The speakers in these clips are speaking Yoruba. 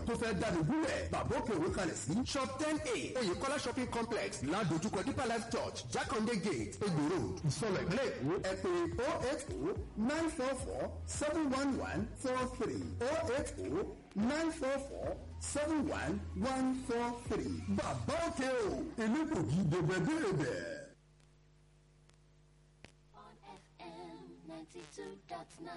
tó fẹ́ dáni gúnlẹ̀ bàbá òkè òwe kalẹ̀ sí shop ten a oyèkọ́lá shopping complex ládojúkọ deeper life church jákàndé gate egbò road ìsọlọ ìpínlẹ̀ èkó ẹ pè oh eight oh nine four four seven one one four three oh eight oh nine four four seven one one four three bàbá òkè o èmi kò jí débẹ̀débẹ̀. on FM 92.9.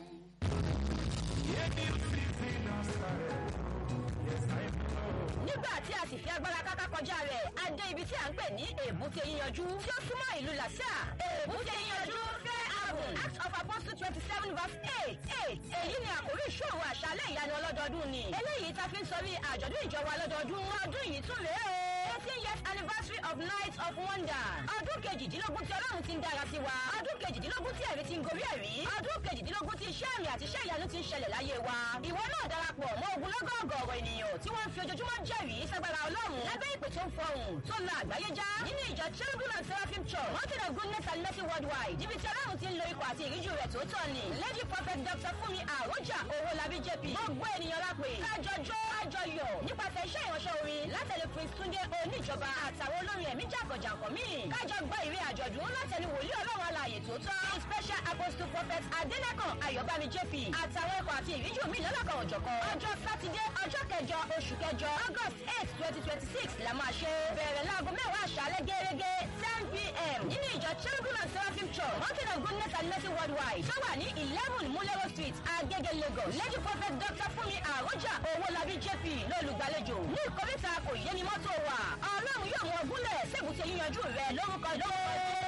nígbà tí a sì fi agbára káká kọjá rẹ̀ a dé ibi tí a ń pè ní èbúté yíyanjú tí ó súnmọ́ ìlú làṣà èbúté yíyanjú fẹ́ ààbùn act of apostle twenty seven verse eight eight èyí ni àkórí ìṣòro àṣálẹ̀ ìyanu ọlọ́dọọdún ni eléyìí ta fi ń sọrí àjọ̀dún ìjọba ọlọ́dọọdún ọdún yìí tún rèé o eighteen years anniversary of night of wonder ọdún kejìdínlógún tí ọlọ́run ti ń dára sí wa ọdún kejìdínlógún tí ẹ̀rí ti ń gorí ẹ̀rí ọdún kejìdínlógún tí iṣẹ́ àmì àti iṣẹ́ ìyanu ti ń ṣẹlẹ̀ láyé wa ìwọ náà darapọ̀ mọ́ ogunlọ́gọ̀ ọ̀gọ̀ọ̀rọ̀ ènìyàn tí wọ́n ń fi ojoojúmọ́ jẹ́rìí sagbara ọlọ́run lábẹ́ ìpè tó ń fọhùn tó la àgbáyé já nínú ìjọ cherubim and seraphim church mountain of goodness and mercy worldwide níbi tí ọlọ́run ti ń lo ikọ̀ àti ìríjú rẹ̀ tó tọ́ ni lady prophet dr fúnmi àròjà owólabí jp gbogbo ènìyàn lápè kájọjọ́ kájọyọ̀ nípasẹ̀ iṣẹ́ ìránṣẹ́ orin látẹ̀lé prince túndé oníjọba àtàwọn olórin ẹ̀mí jàǹkànjàǹkàn míì kájọ gbọ́ ìwé àjọ̀dún látẹ̀lé wòlíì ọlọ́run alààyè tó tọ́ special apostle prophet adẹ́nẹ́kàn ayọ̀bámi jp àtàwọn ẹ̀kọ́ àti ìríjú mi lọ́lọ́kan òjọ̀kan ọjọ́ sátidé ọjọ́ kẹjọ oṣù kẹjọ august eight twenty twenty six la máa ṣe bẹ̀rẹ̀ láago mẹ́wàá àṣálẹ́ gẹ́gẹ́ ten pm nínú ìjọ cherubim and seraphim church mountain of goodness and mercy worldwide tó wà ní eleven mulero street agege lagos lady prophet dr fúnmi àròjà owólabí jp lólùgbàlejò ní ìkọ́ríta kò yé ni mọ́tò wà ọlọ́run yóò mú ọgúnlẹ̀ sébùté yíyanjú rẹ lórúkọ lọ́wọ́.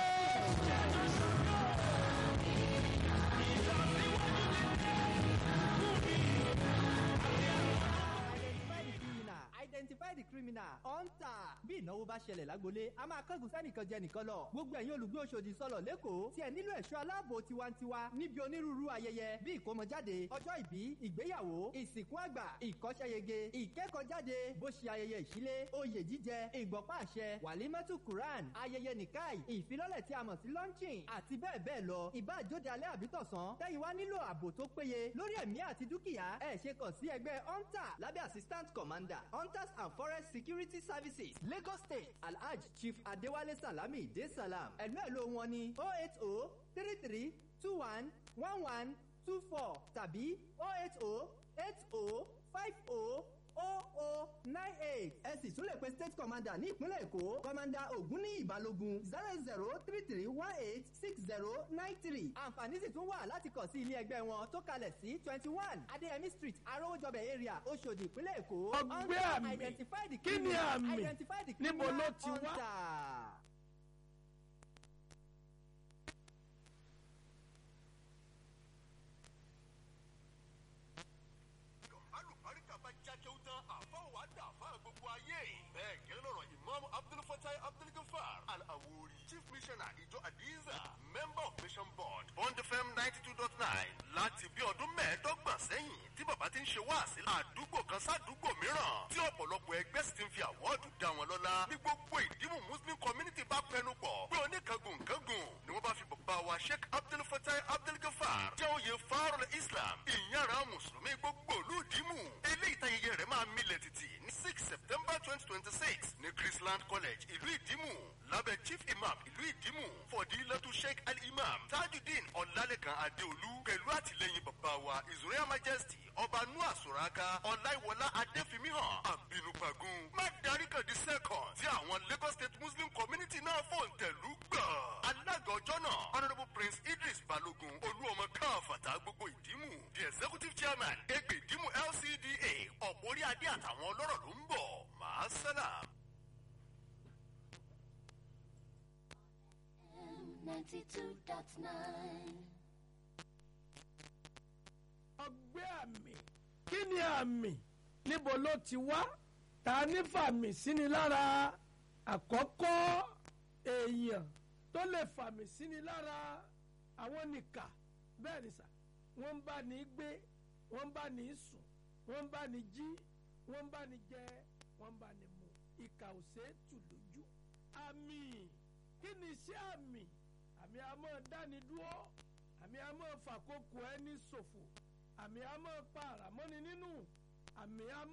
identify the criminal hunter bí ìnáwó bá ṣẹlẹ̀ lágbolé a máa kángun sẹ́nìkan jẹ nìkan lọ gbogbo ẹ̀yin olùgbé Òṣòdì sọ̀lọ̀ lẹ́kọ̀ọ́ tí ẹ nílò ẹ̀ṣọ́ aláàbò tiwantiwa níbi onírúurú ayẹyẹ bí ìkómọjáde ọjọ́ ìbí ìgbéyàwó ìsìnkú àgbà ìkọ́ṣẹ́yege ìkẹ́kọ̀ọ́jáde bó ṣe ayẹyẹ ìṣílé oyè jíjẹ ìgbọ̀pá àṣẹ wàlímọ́tù quran ayẹyẹ nìkáì ìfilọ́lẹ̀ tí a mọ̀ sí launching àti bẹ́ẹ̀ bẹ́ẹ̀ lọ ìbá àjóde alẹ́ àbítọ̀sán tẹ́yìn wá nílò ààbò tó péye lórí ẹ̀mí àti dúkìá ẹ̀ ṣe kàn sí ẹgbẹ́ hunter lábẹ́ assistant commander hunters and forest security services lagos state alhaj chief adewale salami de salam ẹ̀lú ẹ̀lú wọn ni oh eight oh three three two one one one two four tàbí oh eight oh eight oh five oh oh oh nine eight ẹ sì tún lè pe state commander ní ìpínlẹ̀ èkó commander ògúnníyì ìbálògun zero zero three three one eight six zero nine three àǹfààní sì tún wà láti kàn sí ilé ẹgbẹ́ wọn tó kalẹ̀ sí twenty one adéyẹmí street arówójọbẹ̀ area oṣòdì ìpínlẹ̀ èkó ọgbẹ́ Hunter, àmì identify the kí ni criminal, àmì identify the níbo ló criminal ti wá. hunter. alùbáríkà bá jákè ó tán àfáà wà dà fáà gbogbo ayé. bẹ́ẹ̀ gẹ́lẹ́ lọ́rọ̀ imam abdulfatai abdulgafar al-awori chief missioner ìjọ adiza member of mission board bond fm ninety two dot nine láti bí ọdún mẹ́ẹ̀ẹ́dọ́gbọ̀n sẹ́yìn tí bàbá ti ń ṣe wáàsí àdúgbò kan sádùúgbò mìíràn tí ọ̀pọ̀lọpọ̀ ẹgbẹ́ sì ti ń fi àwọ́ọ̀dù dá wọn lọ́lá ní gbogbo ìdímù muslim community bá pẹnu pọ̀ pé oníkangun kangun ni wọ́n bá fi bàbá wa sheikh abdulfatai abdulgafar jẹ́ oyè farol islam ìyára mùsùlùmí gbogbo ìlú ìdímù eléyìí tayẹyẹ rẹ̀ máa milẹ̀ títì ní six september twenty twenty six ní chrisland college ìlú ìdímù lábẹ́ chief imam ìlú ìdímù fọdílẹ́tù sheikh al-imam tajudeen ọ̀làlẹ́kan adéolú pẹ̀lú àtìlẹ́yìn bàbá wa his royal majesty ọba noah soraka ọláìwọlá adéfimíhàn àbínúpagun má darí kan di second tí àwọn lagos state muslim community náà fòǹtẹ̀lú gbà. alága ọjọ́ náà honourable prince idris balogun olúọmọ káfàtà gbogbo ìdímù the executive chairman egbe ìdímù lcda ọ̀pọ̀ orí adé àtàwọn ọlọ́rọ̀ ló ń bọ̀ máa sálàm. FM 92.9. ọgbẹ́ àmì kí ni àmì níbo ló ti wá ta ní fàmì síni lára àkọ́kọ́ èèyàn tó lè fàmì síni lára àwọn nìkà bẹ́ẹ̀ ni sà wọ́n ń bá ní gbé wọ́n ń bá ní sùn wọ́n ń bá ní jí wọ́n ń bá ní jẹ wọ́n ń bá ní mu ìkà ò ṣeé tù lójú àmì kí ni iṣẹ́ àmì àmì a máa dáni dúró àmì a máa fàkókò ẹni ṣòfò àmì a máa pa àràmọ́ni nínú àmì a